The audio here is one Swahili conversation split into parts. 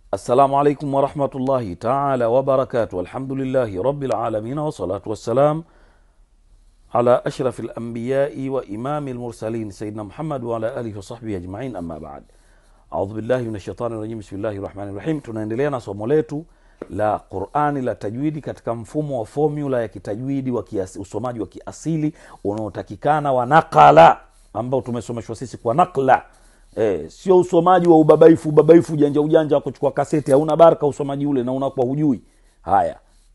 السلام عليكم ورحمة الله تعالى وبركاته الحمد لله رب العالمين والصلاة والسلام على أشرف الأنبياء وإمام المرسلين سيدنا محمد وعلى آله وصحبه أجمعين أما بعد أعوذ بالله من الشيطان الرجيم بسم الله الرحمن الرحيم tunaendelea na somo letu la qurani la tajwidi katika mfumo wa formula ya kitajwidi wa kiasi, usomaji wa kiasili unaotakikana wa nakala ambao tumesomeshwa sisi kwa nakla e, sio usomaji wa ubabaifu ubabaifu ujanja ujanja wa kuchukua kaseti hauna baraka usomaji ule na unakuwa hujui haya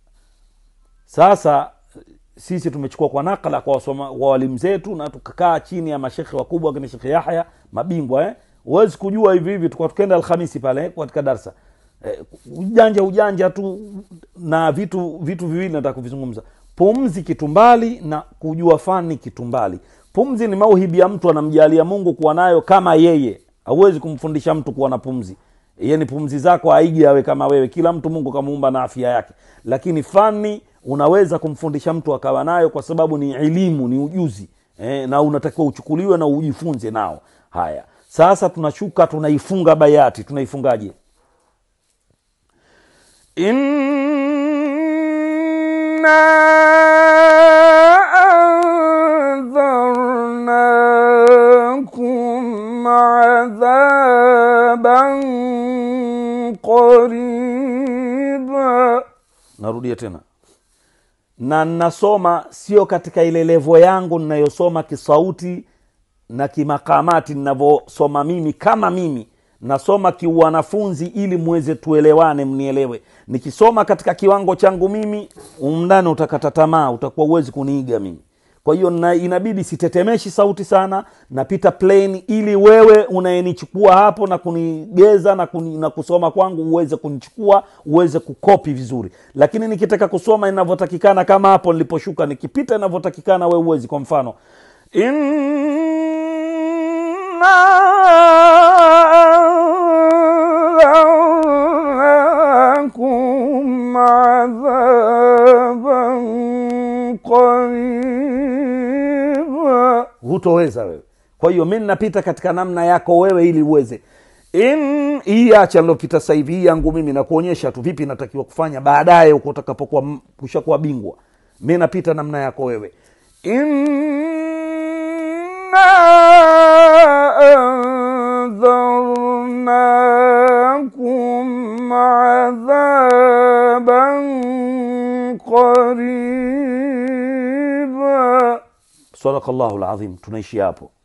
sasa sisi tumechukua kwa nakala kwa wasoma, wa walimu zetu na tukakaa chini ya mashekhe wakubwa kina shekhe yahya mabingwa eh? huwezi kujua hivi hivi tukwa tukenda alhamisi pale eh, katika darsa eh, ujanja ujanja tu na vitu vitu viwili nataka kuvizungumza pumzi kitumbali na kujua fani kitumbali pumzi ni mauhibi ya mtu anamjalia mungu kuwa nayo kama yeye hauwezi kumfundisha mtu kuwa na pumzi yani pumzi zako aige awe kama wewe kila mtu mungu kamuumba na afya yake lakini fani unaweza kumfundisha mtu akawa nayo kwa sababu ni elimu ni ujuzi eh, na unatakiwa uchukuliwe na ujifunze nao haya sasa tunashuka tunaifunga bayati tunaifungaje إنا أنذرناكم عذابا قريبا narudia tena na nasoma sio katika ile levo yangu ninayosoma kisauti na kimakamati ninavyosoma mimi kama mimi nasoma kiuwanafunzi ili mweze tuelewane mnielewe nikisoma katika kiwango changu mimi umndani utakata tamaa utakuwa uwezi kuniiga mimi kwa hiyo na- inabidi sitetemeshi sauti sana napita plain ili wewe unayenichukua hapo na kunigeza na, kuni, na kusoma kwangu uweze kunichukua uweze kukopi vizuri lakini nikitaka kusoma inavyotakikana kama hapo niliposhuka nikipita inavyotakikana we uwezi kwa mfano إنا عذابا قريبا hutoweza wewe kwa hiyo mi napita katika namna yako wewe ili uweze In- hii acha nilopita sasa hivi hii yangu mimi nakuonyesha tu vipi natakiwa kufanya baadaye huko utakapokuwa m- kushakuwa bingwa mi napita namna yako wewe إنا أنذرناكم عذابا قريبا sadakallahu lazim tunaishi hapo